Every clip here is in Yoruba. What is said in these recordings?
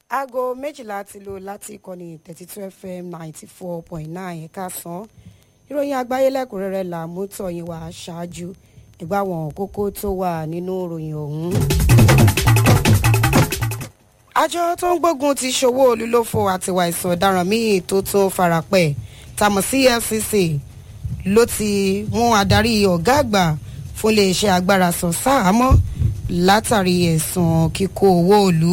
aago méjìlá ti lò láti ìkànnì thirty two fm ninety four point nine ẹ̀ka sàn ìròyìn àgbáyé lẹ́kùnrẹ́rẹ́ là mú tọ̀yìn wá ṣáájú ìgbà wọn kókó tó wà nínú ìròyìn ọ̀hún. àjọ tó ń gbógun ti ṣòwò olúlófo àtiwà ìsàn ọ̀daràn míì tó tó farapẹ̀ tamọ̀ sí efcc ló ti mú adarí ọ̀gá àgbà fún iléeṣẹ́ agbára sọ sáàmọ́ látàrí ẹ̀sùn kíkó owó òlú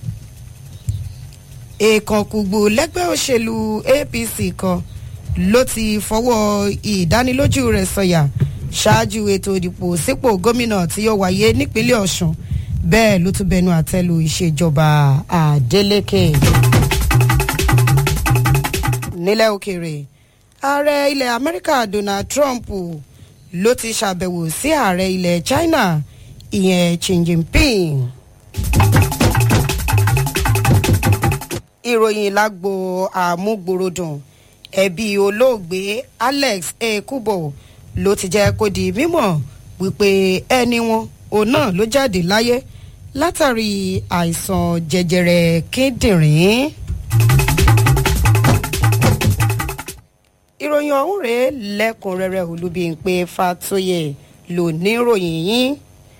èèkànkùgbù lẹ́gbẹ́ òṣèlú apc kan ló ti fọwọ́ ìdánilójú rẹ̀ sọ̀yà ṣáájú ètò ìdìbò sípò gómìnà tí yóò wáyé nípínlẹ̀ ọ̀sùn bẹ́ẹ̀ ló tún bẹnu àtẹ́lu ìṣèjọba adeleke. nílẹ̀ òkèèrè ààrẹ ilẹ̀ amẹ́ríkà donald trump ló ti ṣàbẹ̀wò sí ààrẹ ilẹ̀ china ìyẹn xi jinping. ìròyìn lágbo àmúgbòròdùn ẹbí olóògbé alex ekubo ló ti jẹ́ kó di mímọ̀ wípé ẹni wọn òun náà ló jáde láyé látàrí àìsàn jẹjẹrẹ kíndìnrín. ìròyìn ọ̀hún rèé lẹ́kùnrẹ́rẹ́ olúbíńpé fatoyè ló ní ìròyìn yín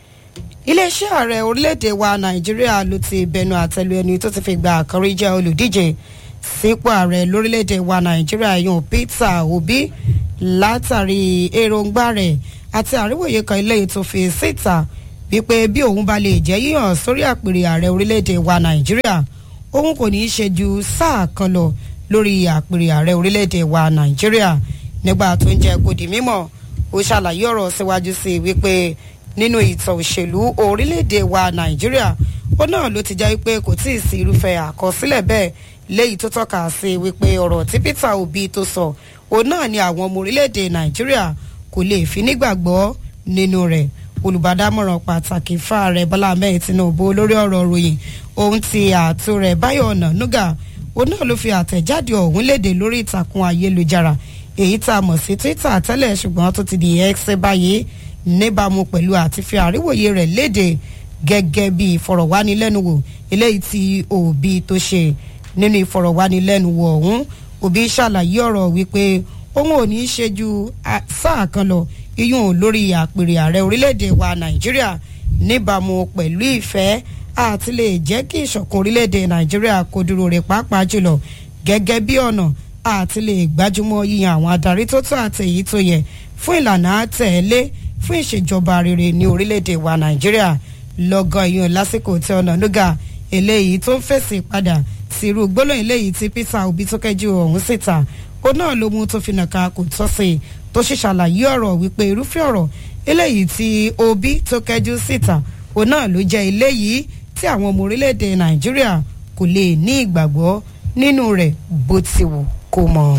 iléeṣẹ́ ààrẹ orílẹ̀-èdè wa nàìjíríà ló ti bẹnu àtẹlu ẹni tó ti fi gba àkọ́rí jẹ́ olùdíje sípò ààrẹ lórílẹ̀-èdè wa nàìjíríà yun peter obi látàrí èròǹgbà rẹ̀ àti àríwòye kan ilé ètò fi síta wípé bí òun bá lè jẹ́ yíyàn sórí àpèrè ààrẹ orílẹ̀-èdè wa nàìjíríà òun kò ní í ṣe ju sáà kan lọ lórí àpèrè ààrẹ orílẹ̀-èdè wa nàìjíríà nígbà tó ń jẹ́ kó di mímọ̀ ó ṣàlàyé ọ̀rọ̀ síwájú sí i wípé nínú ìtàn òṣèlú orílẹ̀-èdè wa nàìjíríà ó náà ló ti jẹ́ wípé kò tí ì sí irúfẹ́ àkọsílẹ̀ bẹ́ẹ̀ léyìí tó tọ́ka sí wípé ọ̀rọ̀ tí peter obi tó sọ òun náà ni àwọn ọmọ orílẹ̀-èdè nàìjíríà kò lè fi nígbàgbọ́ nínú rẹ̀ olùbádámọ̀ràn pàtàkì fáàrẹ̀ bọ́lá ahmed tinubu lórí ọ̀rọ̀ ròyìn ohun ti ààtò rẹ̀ báyọ̀ ọ̀nà núgà òun náà ló fi àtẹ̀jáde ọ̀hún léde lórí ìtàkùn ayélujára èyí tá a mọ̀ sí twitter tẹ́lẹ̀ ṣùgbọ́n tó ti di x báyìí níbàámu pẹ̀lú àti fi àríwòye rẹ̀ léde gẹ́gẹ́ bí ìfọ̀rọ̀wánilẹ́nuwò eléyìí tí òbí tó ṣe nínú ìfọ̀rọ̀wánilẹ́nuwò ọ̀hún òbí ṣàlàyé ọ̀rọ̀ wípé òun ò ní í ṣe ju sáà kan lọ iyún lórí àpèrè ààrẹ orílẹ̀-èdè wa nàìjíríà níbàámu pẹ̀lú ìfẹ́ àti lè jẹ́ kí ìṣọ̀kan orílẹ̀-èdè nàìjíríà kó dúró rẹ̀ pàápàá jùlọ gẹ́gẹ́ bí ọ̀nà àti lè gbájúmọ́ yíyan àwọn adarí tó tó àti èyí tó yẹ fún ìlànà àtẹ̀lé fún ìṣèjọba rere ní orílẹ̀-èdè wa nàìjíríà lọ́gán ìyún lásìkò tí ọ̀nà nuga eléyìí tó ń fèsì padà sí irú gbólóhùn eléyìí tí peter obi tó kẹjú ọ̀hún síta ó náà ló mú tó fi nàka kò tọ́ sí i tó sì ṣàlàyé ọ̀rọ̀ wípé irúfẹ́ ọ̀rọ̀ eléyìí tí obi tó kẹjú síta ó náà ló jẹ́ eléyìí tí àwọn ọmọ orílẹ̀-èdè nàìjíríà kò lè ní ìgbàgbọ́ nínú rẹ̀ bó ti wù kó mọ̀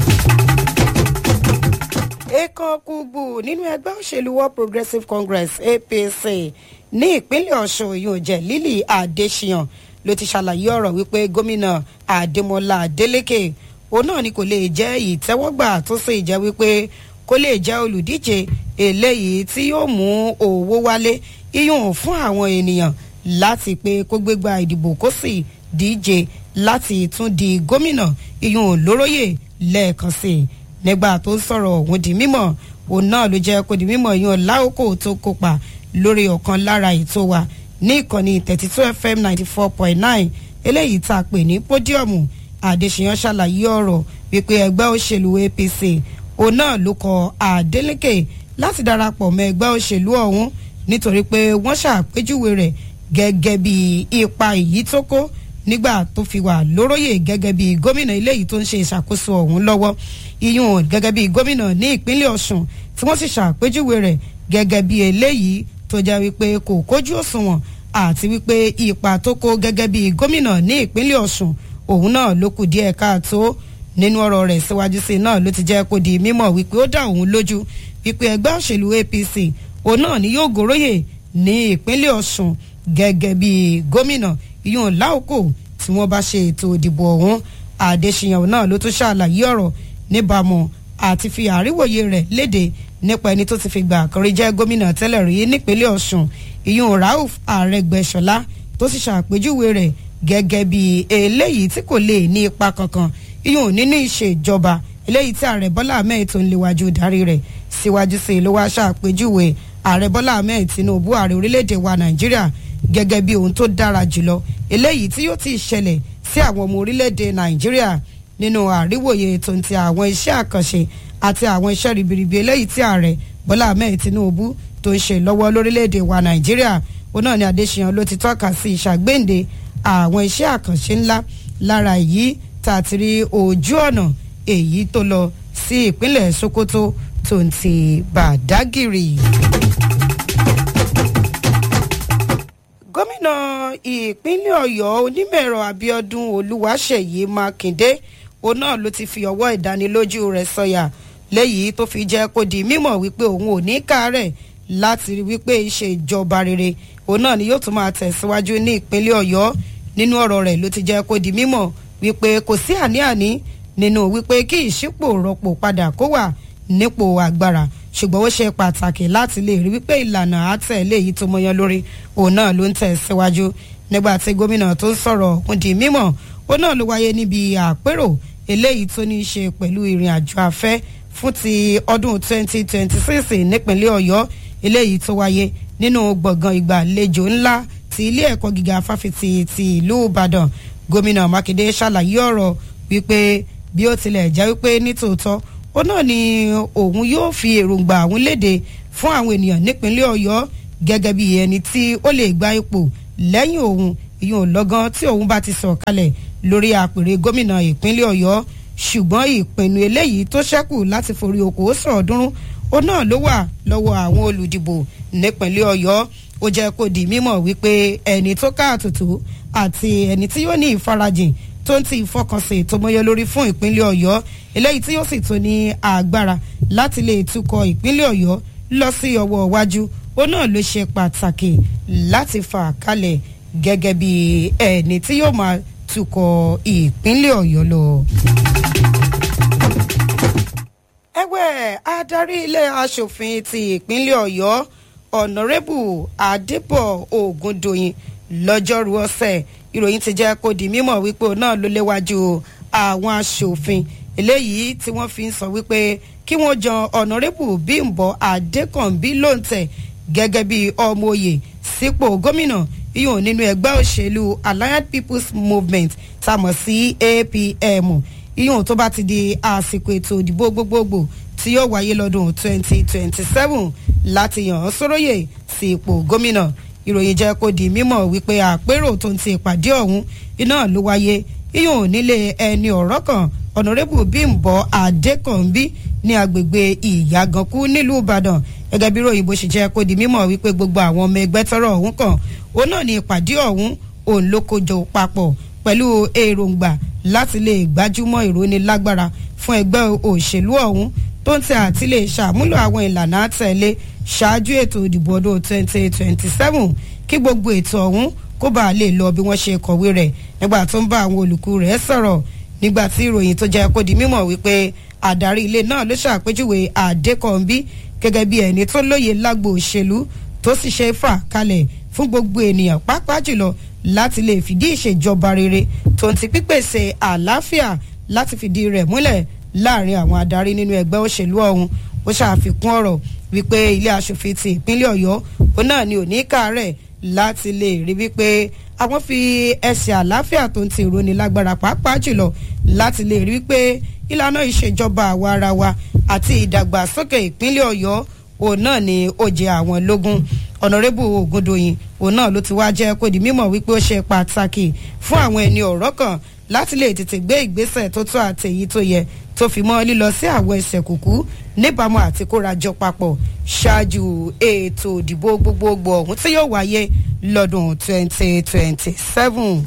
èèkàn kùgbù nínú ẹgbẹ́ òṣèlú world progressive congress apc ní ìpínlẹ̀ ọ̀ṣun yóò jẹ́ lílì adéṣiyàn ló ti ṣàlàyé ọ̀rọ̀ wípé gómìnà adémọlá adélèké òun náà ni kò lè jẹ́ ìtẹ́wọ́gbà tó sì jẹ́ wípé kó lè jẹ́ olùdíje eléyìí tí yóò mú owó wálé iyùn fún àwọn ènìyàn láti pé kó gbégbá ìdìbò kó sì díje láti tún di gómìnà iyùn lóróyè lẹ́ẹ̀kan sí i nígbà tó ń sọ̀rọ̀ òun di mímọ̀ òun náà ló jẹ́ kó di mímọ̀ yan láòkó tó kópa lórí ọ̀kan lára ètò wa ní ìkànnì thirty two fm ninety four point nine eléyìí tá a pè ní pódíọ̀mù àdéṣeyàn ṣàlàyé ọ̀rọ̀ wípé ẹgbẹ́ òṣèlú apc òun náà ló kọ adeleke láti darapọ̀ mọ́ ẹgbẹ́ òṣèlú ọ̀hún nítorí pé wọ́n ṣàpèjúwe rẹ̀ gẹ́gẹ́ bí ipa èyí tó kó nígbà tó fi wà lóróyè gẹ́gẹ́ bí gómìnà eléyìí tó ń ṣe ìṣàkóso ọ̀hún lọ́wọ́ iyún gẹ́gẹ́ bí gómìnà ní ìpínlẹ̀ ọ̀sùn tí wọ́n sì ṣàpèjúwe rẹ̀ gẹ́gẹ́ bí eléyìí tó jẹ́ wípé kò kójú òṣùwọ̀n àti wípé ipa tó kó gẹ́gẹ́ bí gómìnà ní ìpínlẹ̀ ọ̀sùn òun náà ló kù díẹ̀ káàtó nínú ọ̀rọ̀ rẹ̀ síwájú sí náà ló ti jẹ́ kó di mímọ̀ wípé ó dá òun lójú wípé ẹgbẹ́ òṣèlú apc òun náà ni yóò gòróyè ní ìpínlẹ̀ ọ̀sùn gẹ́gẹ́ bí gómìnà iyún láòkò tí wọ́n bá ṣe ètò ìdìbò ọ̀hún àdéṣiyàn náà ló tún ṣàlàyé ọ̀rọ̀ níbàámu àti fi àríwòye rẹ̀ léde nípa ẹni tó ti fi gbà àkọrí jẹ́ gómìnà tẹ́lẹ̀ rí nípínlẹ̀ ọ̀sùn ìyún rauf àrẹgbẹ́sọlá tó sì ṣàpèjúwe rẹ̀ gẹ́gẹ́ bí eléyìí tí kò lè ní ipa kankan iyùn nínú ìṣèjọba eléyìí tí ààrẹ bọ́lá ahmed tó ń léwájú darí rẹ̀ síwájú sí i ló wá ṣàpèjúwe ààrẹ bọ́lá ahmed tinubu ààrẹ orílẹ̀-èdè wa nàìjíríà gẹ́gẹ́ bí ohun tó dára jùlọ eléyìí tí yóò ti ṣẹlẹ̀ sí àwọn ọmọ orílẹ̀-èdè nàìjíríà nínú àríwòye tó ń ti àwọn iṣẹ́ àkànṣe àti àwọn iṣẹ́ ribiribi eléyìí tí ààrẹ bọ́lá ahmed tinubu tó ń ṣe lọ́wọ́ lórílẹ̀‐èdè wa nàìjíríà òun náà ni adéṣeyàn ló ti tọ́ka sí ìṣàgbéǹde àwọn iṣẹ́ àkànṣe ńlá lára èyí tá a ti rí ojú ọ̀nà èyí tó lọ sí ìpínlẹ̀ sokoto tó ń ti bàdágìrì. gómìnà ìpínlẹ̀ ọ̀yọ́ onímọ̀ẹ̀rọ abiodun olúwaṣeyí mákindé òun náà ló ti fi ọwọ́ ìdánilójú rẹ̀ sọ̀yà lẹ́yìí tó fi jẹ́ kó di mímọ̀ wípé òun ò ní káàárẹ̀ láti rí wípé ìṣèjọba rere òun náà ni yóò tún máa tẹ̀síwájú ní ìpínlẹ̀ ọ̀yọ́ nínú ọ̀rọ̀ rẹ̀ ló ti jẹ́ kó di mímọ̀ wípé kò sí àní-àní nínú wípé kí ìṣípò rọpò padà kó wà nípò agbára ṣùgbọ́n ó ṣe pàtàkì láti lè rí wípé ìlànà àtẹ̀lé èyí tó mọyán lórí òun náà ló ń tẹ̀síwájú nígbà tí gómìnà tó ń sọ̀rọ̀ òun di mímọ̀ òun náà ló wáyé níbi àpérò eléyìí tó ní í ṣe pẹ̀lú ìrìn àjò afẹ́ fún ti ọdún 2026 nípínlẹ̀ ọ̀yọ́ eléyìí tó wáyé nínú gbọ̀ngàn ìgbàlejò ńlá ti ilé ẹ̀kọ́ gíga fáfitì ti ìlú ìbàdàn gómìnà mákindé ṣàlàyé ọ̀rọ̀ wípé bí ó tilẹ̀ jẹ́ wípé nítòótọ́ ó náà ni òun yóò fi èròǹgbà àwọn léde fún àwọn ènìyàn nípínlẹ̀ ọ̀yọ́ gẹ́gẹ́ bí ẹni tí ó lè gba ipò lẹ́yìn òun ìyún lọ́gán tí òun bá ti sọ̀ kalẹ̀ lórí àpèrè gómìnà ìpínlẹ̀ ọ̀yọ́ ṣùgbọ́n ìpinnu eléyìí tó ṣẹ́kù láti forí oko sọ̀ọ́dúnrún ó náà ló wà lọ́wọ́ àwọn olùdìbò nípínlẹ̀ ọ̀yọ́ ó jẹ́ kó di mímọ̀ wípé ẹni tó káàtùtù àti ẹni tí yóò ní ìfarajìn tó ń ti ìfọkànsìn tó mọyọ lórí fún ìpínlẹ̀ ọ̀yọ́ eléyìí tí yóò sì tún ní agbára láti lè tukọ̀ ìpínlẹ̀ ọ̀yọ́ lọ sí ọwọ́ iwájú ó náà ló ṣe pàtàkì láti fà kalẹ̀ gẹ́gẹ́ bí ẹni tí yóò máa tukọ̀ ìpínlẹ̀ ọ̀yọ́ lọ. ẹgbẹ́ adarí ilé asòfin ti ìpínlẹ̀ ọ̀yọ́ ọ̀nàrẹ́bù adébọ̀ ògùndòyìn lọ́jọ́rú ọ̀sẹ̀ ìròyìn ti jẹ́ kó di mímọ̀ wípé òun náà ló léwájú àwọn asòfin eléyìí tí wọ́n fi ń sọ wípé kí wọ́n jan ọ̀nàrẹ́bù bímbọ̀ adékànbí lóǹtẹ̀ gẹ́gẹ́ bí ọmọ òye sípò gómìnà yíyan nínú ẹgbẹ́ òṣèlú allied people's movement tá a mọ̀ sí apm yíyan tó bá ti di àsìkò ètò ìdìbò gbogbogbò tí yóò wáyé lọ́dún 2027 láti yàn án sóróyè sí ipò gómìnà ìròyìn jẹ́ kó di mímọ̀ wípé àpérò tó ń ti ìpàdé ọ̀hún iná ló wáyé yíyan nílé ẹni ọ̀rọ̀ kan ọ̀nàrẹ́bù bímbọ̀ adékànbí ní agbègbè ìyàgànkú nílùú ìbàdàn gẹ́gẹ́ bí ròyìnbó ṣe jẹ́ kó di mímọ̀ wípé gbogbo àwọn ọmọ ẹgbẹ́ tọrọ ọ̀hún kan òun náà ní ìpàdé ọ̀hún òun ló kójọ papọ̀ pẹ̀lú èròǹgbà láti lè gbájúmọ́ ìrónilágbára fún ẹgbẹ́ òṣèlú ọ̀hún tó ń tẹ àti lè ṣàmúlò àwọn ìlànà àtẹ̀lé ṣáájú ètò ìdìbò ọdún 2027 kí gbogbo ètò ọ̀hún kó bàa lè lọ bí wọ́n ṣe kọ̀wé rẹ̀ nígbà tó ń bá àwọn olùkú rẹ̀ sọ̀rọ̀ nígbà tí ìròyìn tó jẹ́ kó di mímọ̀ wípé àdarí ilé náà ló ṣàpèjúwe àdékọ̀ǹbí gẹ́gẹ́ bí ẹni tó lóye lágbo òṣèlú tó sì ṣe fà kalẹ̀ fún gbogbo ènìyàn pàápàá jùlọ láti lè fìdí ìṣèjọba rere tó ń ti pípèsè àlàáfíà láti fìdí rẹ̀ múlẹ̀ láàrin àwọn adarí nínú ẹgbẹ́ òṣèlú ọ̀hún ó ṣàfikún ọ̀rọ̀ wípé ilé aṣòfin ti ìpínlẹ̀ ọ̀yọ́ òun náà ni òní kàárẹ̀ láti lè rí wípé àwọn fi ẹsẹ̀ àlàáfíà tó ń ti ìroni lágbára pàápàá jùlọ láti lè rí wípé ìlànà ìṣèjọba àwa ara wa àti ìdàgbàsókè ìpínlẹ̀ ọ̀yọ́ òun náà ni ó jẹ àwọn lógún ọ̀nàrẹ́bù ògùndòyìn òun náà ló ti wá jẹ́ kó di mímọ̀ wípé ó ṣe pàtàkì fún àwọn ẹni ọ̀rọ̀ kan láti lè tètè gbé ìgbésẹ̀ tó tó àtẹ̀yí tó yẹ tó fi mọ́ lílọ sí àwọn ẹsẹ̀ kùkú níbàámu àti kórajọ papọ̀ ṣáájú ètò ìdìbò gbogbogbò ọ̀hún tí yóò wáyé lọ́dún 2027.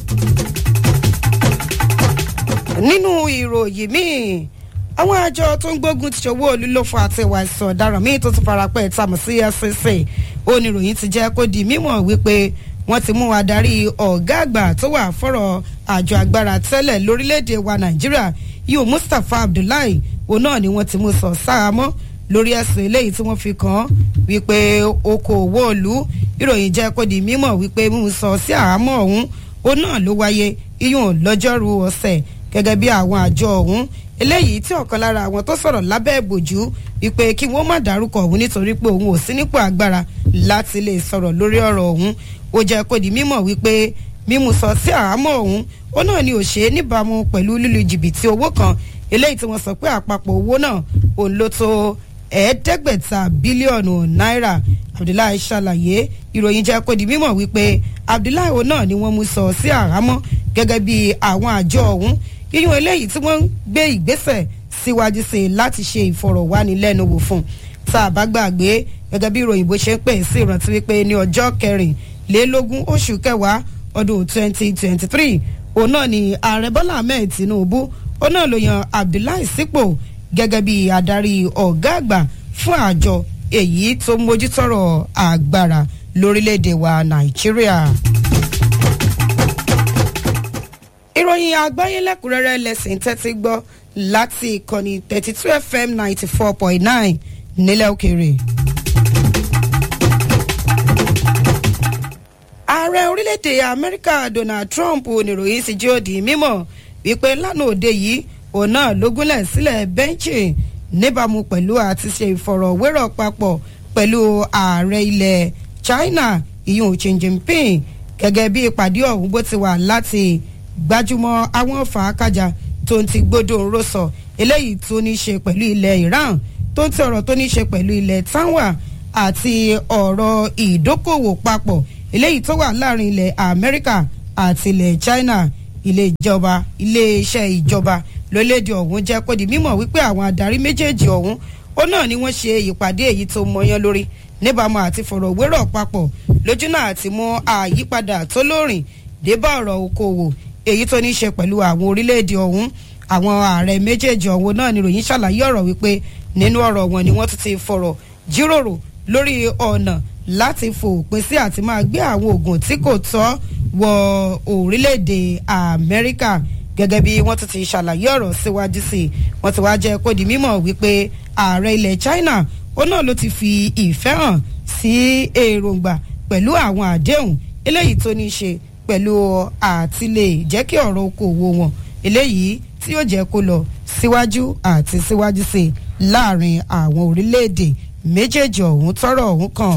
nínú ìròyìn míì àwọn àjọ tó ń gbógun ti ṣòwò olúlófò àti ìwà ìsàn ọ̀daràn míì tó ti farapẹ́ ìtàmù sí fcc oníròyìn ti jẹ́ kó di mímọ̀ wípé wọ́n ti mú adarí ọ̀gá àgbà tó wà fọ́rọ̀ àjọ agbára tẹ́lẹ̀ lórílẹ̀‐èdè wa nàìjíríà yóò mustapha abdullahi òun náà ni wọ́n ti mú sọ sáàmọ́ lórí ẹ̀sùn eléyìí tí wọ́n fi kàn án wípé okòòwò òlu ìròyìn jẹ́ kó di mímọ̀ wípé mú sọ sí àhámọ́ ọ̀hún òun náà ló wáyé iyùn lọ́jọ́rú ọ̀sẹ̀ gẹ́gẹ́ bí àwọn àjọ ọ̀hún eléyìí tí ọ̀kan lára àwọn tó sọ̀rọ̀ lábẹ́ ìbòjú wípé kí wọ́n má dárúkọ òun nítorí pé òun ò sí nípò agbára láti lè sọ̀rọ̀ lórí ọ̀rọ̀ ọ̀hún ó jẹ́ kó di mímọ̀ wípé mímú sọ sí àhámọ́ ọ̀hún ó náà ni ò ṣe é níbàámu pẹ̀lú lílu jìbìtì owó kan eléyìí tí wọ́n sọ pé àpapọ̀ owó náà òun ló tó ẹ̀ẹ́dẹ́gbẹ̀ta bílíọ̀nù náírà abdullahi ṣàlàyé ìròyìn jẹ́ kó di mímọ̀ wípé abdullahi òun náà ni wọ́n mú sọ sí àhámọ́ gẹ́gẹ́ bí àwọn àjọ ọ̀hún yíyún eléyìí tí wọ́n ń gbé ìgbésẹ̀ síwájú sí i láti ṣe ìfọ̀rọ̀wánilẹ́nuwò fún tá a bá gbàgbé gẹ́gẹ́ bí ìròyìn bó ṣe ń pè sí ìrántí wípé ní ọjọ́ kẹrìnlélógún oṣù kẹwàá ọdún twenty twenty three òun náà ni ààrẹ bọ́lá ahmed tinubu òun náà ló yan abdullahi sípò gẹ́gẹ́ bí adarí ọ̀gá àgbà fún àjọ èyí tó mójútọ́rọ̀ agbára lórílẹ̀‐èdè wa nàìjíríà ìròyìn àgbáyé lẹ́kùnrẹ́rẹ́ lẹ́sìn tẹ́tí gbọ́ láti ìkànnì thirty two fm ninety four point nine nílẹ̀ òkèèrè. ààrẹ orílẹ̀-èdè amẹ́ríkà donald trump oníròyìn sì jẹ́ òdì mímọ̀ wípé lánàá òde yìí òun náà ló gúnlẹ̀ sílẹ̀ bẹ́ńkì níbàámu pẹ̀lú àti ṣe ìfọ̀rọ̀wérọ̀ papọ̀ pẹ̀lú ààrẹ ilẹ̀ china ìyún xi jinping gẹ́gẹ́ bí ìpàdé ọ̀hún bó ti wà láti gbajúmọ̀ àwọn fàákàjà tó ń ti gbódò ń rọ̀sọ̀ eléyìí tó ní ṣe pẹ̀lú ilẹ̀ iran tó ń ti ọ̀rọ̀ tó ní ṣe pẹ̀lú ilẹ̀ tanwa àti ọ̀rọ̀ ìdókòwò papọ̀ eléyìí tó wà láàrin ilẹ̀ amẹ́ríkà àti ilẹ̀ china ilé ìjọba ilé iṣẹ́ ìjọba lólédè ọ̀hún jẹ́ kó di mímọ̀ wípé àwọn adarí méjèèjì ọ̀hún ó náà ni wọ́n ṣe ìpàdé èyí tó mọyán lórí níbàámu àti fọ̀rọ̀wérọ̀ papọ̀ lójú náà àti mú àyípadà tó lóòrìn débà ọ̀rọ̀ okòwò èyí tó ní í ṣe pẹ̀lú àwọn orílẹ̀-èdè ọ̀hún àwọn ààrẹ méjèèjì ọ̀hún náà ni ròyìn ṣàlàyé ọ̀rọ̀ wípé nínú ọ̀rọ̀ wọn ni wọ́n tún ti fọ̀rọ̀ jíròrò lórí ọ̀nà láti fòpin sí àti máa gbé àwọn oògùn tí kò tọ́ wọ orílẹ̀-èdè amẹ́ríkà gẹ́gẹ́ bí wọ́n tún ti ṣàlàyé ọ̀rọ̀ síwájú sí i wọ́n ti wá jẹ́ kó di mímọ̀ wípé ààrẹ ilẹ̀ china ó náà ló ti fi ìfẹ́ hàn sí èròǹgbà pẹ̀lú àwọn àdéhùn eléyìí tó ní í ṣe pẹ̀lú àtìlẹ̀ jẹ́ kí ọ̀rọ̀ okòwò wọn eléyìí tí yóò jẹ́ kó lọ síwájú àti síwájú sí i láàrin àwọn orílẹ̀-èdè méjèèjì ọ̀hún tọ́rọ̀ ọ̀hún kan.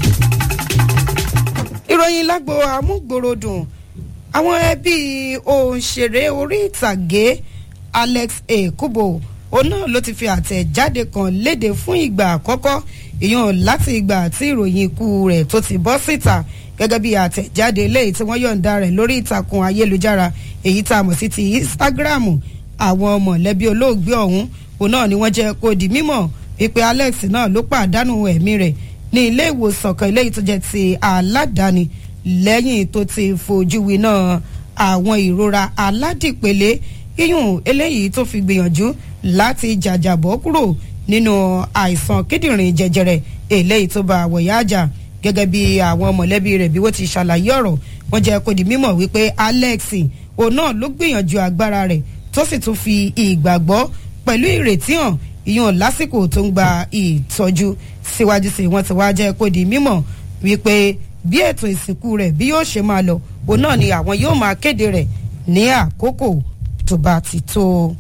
ìròyìn lágbo amúgbòròdùn àwọn ẹbí òǹṣèré orí ìtàgé alex ekubo òun náà ló ti fi àtẹ̀jáde kan léde fún ìgbà àkọ́kọ́ ìyọ̀n láti ìgbà tí ìròyìn ikú rẹ̀ tó ti bọ́ síta gẹ́gẹ́ bí àtẹ̀jáde eléyìí tí wọ́n yọ̀ǹda rẹ̀ lórí ìtàkùn ayélujára èyí tá a mọ̀ sí ti instagram àwọn mọ̀lẹ́bí olóògbé ọ̀hún òun náà ni wọ́n jẹ́ kó di mímọ̀ wípé alex náà ló pàdánù ẹ̀mí rẹ̀ ní ilé ìwòsàn kan eléyìí tó jẹ́ ti aládàáni lẹ́yìn tó ti fojú winá àwọn ìrora aládìpele iyùn eléyìí tó fi gbìyànjú láti jàjàbọ́ kúrò nínú àìsàn kíndìnrín jẹjẹrẹ eléyìí tó bá àwọ̀yá àjà gẹ́gẹ́ bí àwọn mọ̀lẹ́bí rẹ̀ bí wọ́n ti ṣàlàyé ọ̀rọ̀ wọ́n jẹ́ kó di mímọ̀ wípé alex òun náà ló gbìyànjú agbára rẹ̀ tó sì tún fi ìgbàgbọ́ pẹ̀lú ìrètí hàn ìyọ̀n lásìkò tó ń gba ìtọ́jú síwájú sí wọ́n ti wá jẹ́ kó di mímọ̀ wípé bí ètò ìsìnkú rẹ̀ bí yóò ṣe máa lọ òun náà ni àwọn yóò máa kéde rẹ̀ ní àkókò tó bá ti tó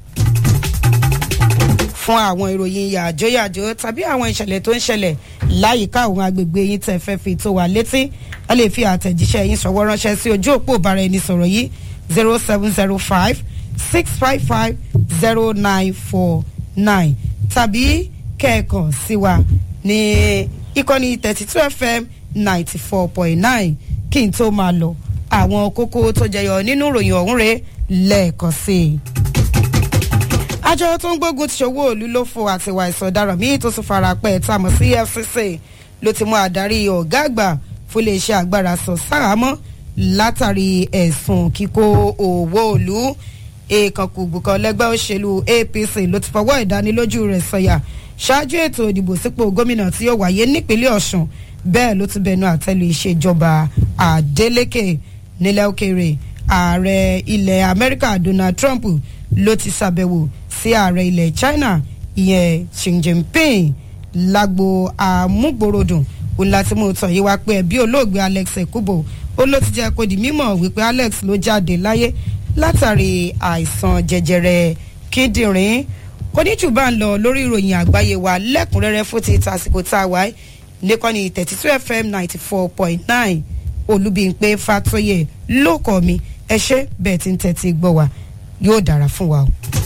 fún àwọn ìròyìn yàjóyàjó tàbí àwọn ìṣẹ̀lẹ̀ tó ń ṣẹlẹ̀ láyìíká àwọn agbègbè yín tẹ̀ fẹ́ fi tó wa létí ẹ lè fi àtẹ̀jíṣẹ́ yín sọ̀wọ́ ránṣẹ́ sí ojú òpó ìbára ẹni sọ̀rọ̀ yìí zero seven zero five six five five zero nine four nine tàbí kẹ́ẹ̀kan sí wa ní ìkànnì thirty two fm ninety four point nine kí n tó máa lọ àwọn kókó tó jẹyọ nínú ìròyìn ọ̀hún rẹ̀ lẹ́ẹ̀kan sí i àjọ tó ń gbógun ti ṣòwò òlu ló fo àtiwà ìsọdaràn míì tó tún fara pẹ́ tá a mọ̀ sí fcc ló ti mú adarí ọ̀gá àgbà fún iléeṣẹ́ agbára sọ sáramọ́ látàrí ẹ̀sùn kíkó owó òlu èèkànkùgbù kan lẹ́gbẹ́ òṣèlú apc ló ti fọwọ́ ìdánilójú rẹ̀ sọ̀yà ṣáájú ètò ìdìbò sípò gómìnà tí yóò wáyé nípínlẹ̀ ọ̀sùn bẹ́ẹ̀ ló ti bẹnu àtẹ́lu ìṣèjọba adeleke nílẹ̀ òkèèrè ààrẹ ilẹ̀ amẹ́ríkà donald trump ló ti ṣàbẹ̀wò sí ààrẹ ilẹ̀ china ìyẹn xi jinping lágbo àmúgbòròdùn òun láti mú tọ̀ yí wá pé ẹbí olóògbé alex ekubo ó ló ti jẹ́ kó di mímọ̀ wípé alex ló jáde láyé látàrí àìsàn jẹjẹrẹ kíndìnrín kò ní jù bá ń lọ lórí ìròyìn àgbáyé wa lẹ́kùnrẹ́rẹ́ fún ti tàsìkò tá a wáyé nìkànnì thirty two fm ninety four point nine olúbíńpé fatoyè ló kọ́ mi ẹ ṣe bẹ́ẹ̀ tí ń tẹ́tí gbọ́ wa yóò dára fún wa o.